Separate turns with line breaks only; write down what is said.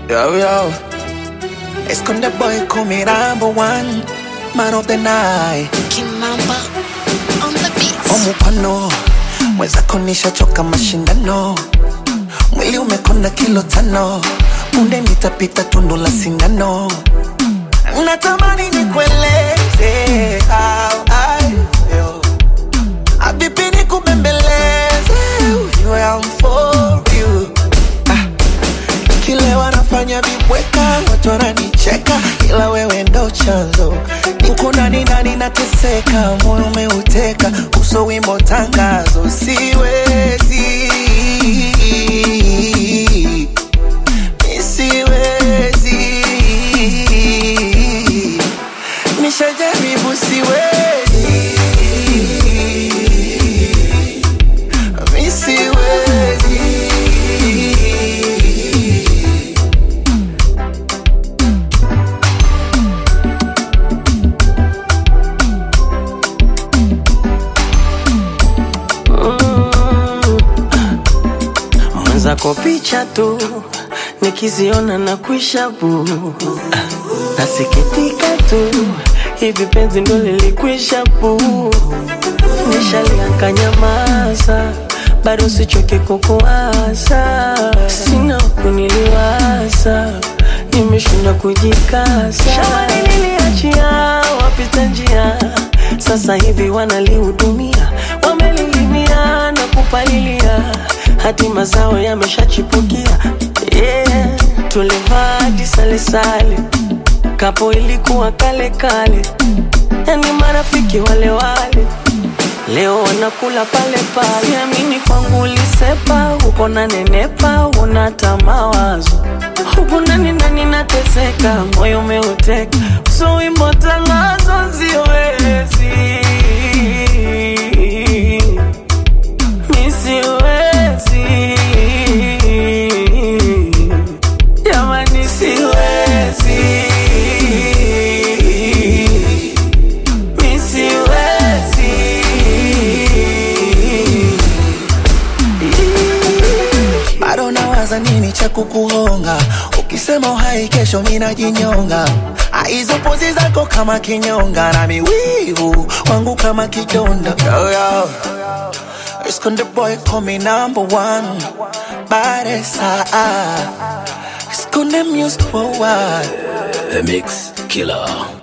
Yo, yo. Esconde boy, call me number one. Man of the night.
Kimamba on the beat.
Omupano. Mwenzako nishachoka mashindano. Mwili umekona kilo tano. Punde nitapita tundu la sindano. Natamani nikueleze how I feel. Abibi nikubembeleze. You am for you. Ah. Kile wanafanya vibweka, watu wananicheka, ila wewe ndo chanzo. Uko ndani ndani nateseka, moyo umeuteka, uso wimbo tangazo, siwezi Mi siwezi nishajaribu, siwezi Mi siwezi
mwenzako picha tu nikiziona na kuisha bu nasikitika tu hivi penzi ndo lilikwisha bu nishalianka nyamaza bado sichoke kukuasa sina kuniliwaza nimeshinda kujikasa shambani niliachia wapita njia sasa hivi wanalihudumia wamelilimia na kupalilia hadi mazao yameshachipukia yeah. tulivaa hadi salesale kapo ilikuwa kale kale yani marafiki wale wale leo wanakula pale pale siamini kwangu ulisepa uko na nenepa unata mawazo huku ndani ndani nateseka moyo umeuteka so wimbo tangazo siwezi mi siwezi jamani siwezi mi siwezi
bado nawaza nini cha kukuhonga ukisema uhai kesho minajinyonga hizo pozi zako kama kinyonga na miwivu wangu kama kidonda yo, yo. Esconde boy call me number one Baresa Esconde music for what
The Mix Killer.